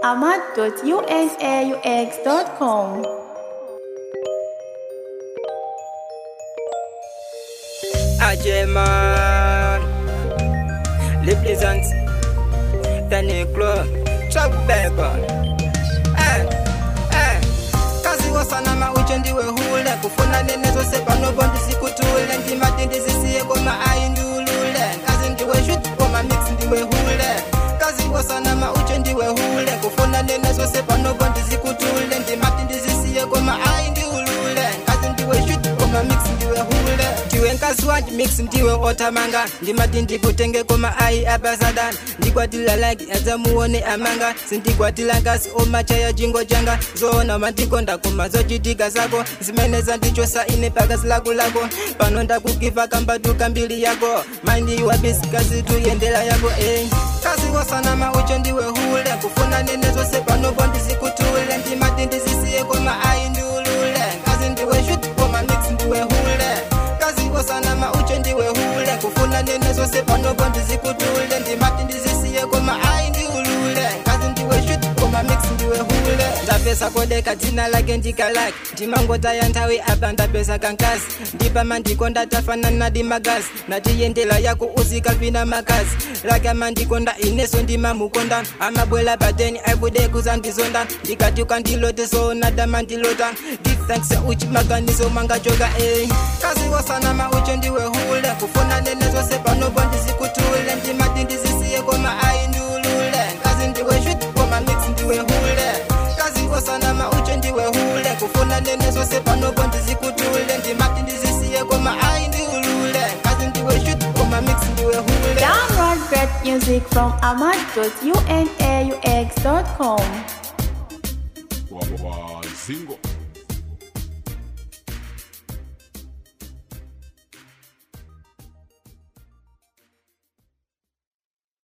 ahmad.unaux.com. Ajeman Les plaisantes Danny Club Chuck Bacon Eh, eh Kazi wasana mauche ndiwe hule Kufuna nene zose panobo ndisikutule Ndimati ndizisiye koma aindulule Kazi ndiwe shoot koma mix ndiwe hule Kazi wasana mauche ndiwe hule Kufuna nene zose panobo ndizikutule Ndimati ndizisiye koma aindulule Kazi ndiwe shoot koma mix ndiwe hule ndiwe nkazi wanji mix ndiwe otamanga ndimati ndikutenge koma ayi abasadan ndikwatila like adzamuone amanga sindikwatila nkasi omachaya jingo janga zoona mandikonda koma zochitika zako zimene zandichosa ine pakasi lako lako pano ndakugiva kambatuka mbili yako maindi wabisikazi tuyendela yako eh. kazi wasana mauche ndiwe hule kufuna nene zose panopo ndizikutule ndimati ndizisiye koma ayi ndulule kazi ndiwe shut koma mix ndiwe hule kazi wasana mauche ndiwe hule kufuna nene zose panopo ndizikutule ndimati ndizisiye koma ayi ndiulule kazi ndiwe shut koma mix ndiwe hule ndapesa kodeka dzina lake ndikalake ndimangotaya nthawi apa ndapesa kankasi ndipama ndikonda tafanana ndi magazi natiyendela yako uzikapina makazi lake amandikonda ineso ndimamukonda amabwela pateni aibude kuzandizonda ndikati ukandilote soonada mandilota ndithanks uchimaganizo mangachoka eh. kazi wasana mauche ndiwe hule kufuna nene zose panopo ndizikutule ndimati ndizisiye koma aindulule kazi ndiwe shut koma mix ndiwe hule kazi wasana mauche ndiwe hule kufuna nene zose panopo ndizikutule ndimati ndizisiye koma aindulule kazi ndiwe shut koma mix ndiwe hule Download great music from ahmad.unaux.com. Wazingo.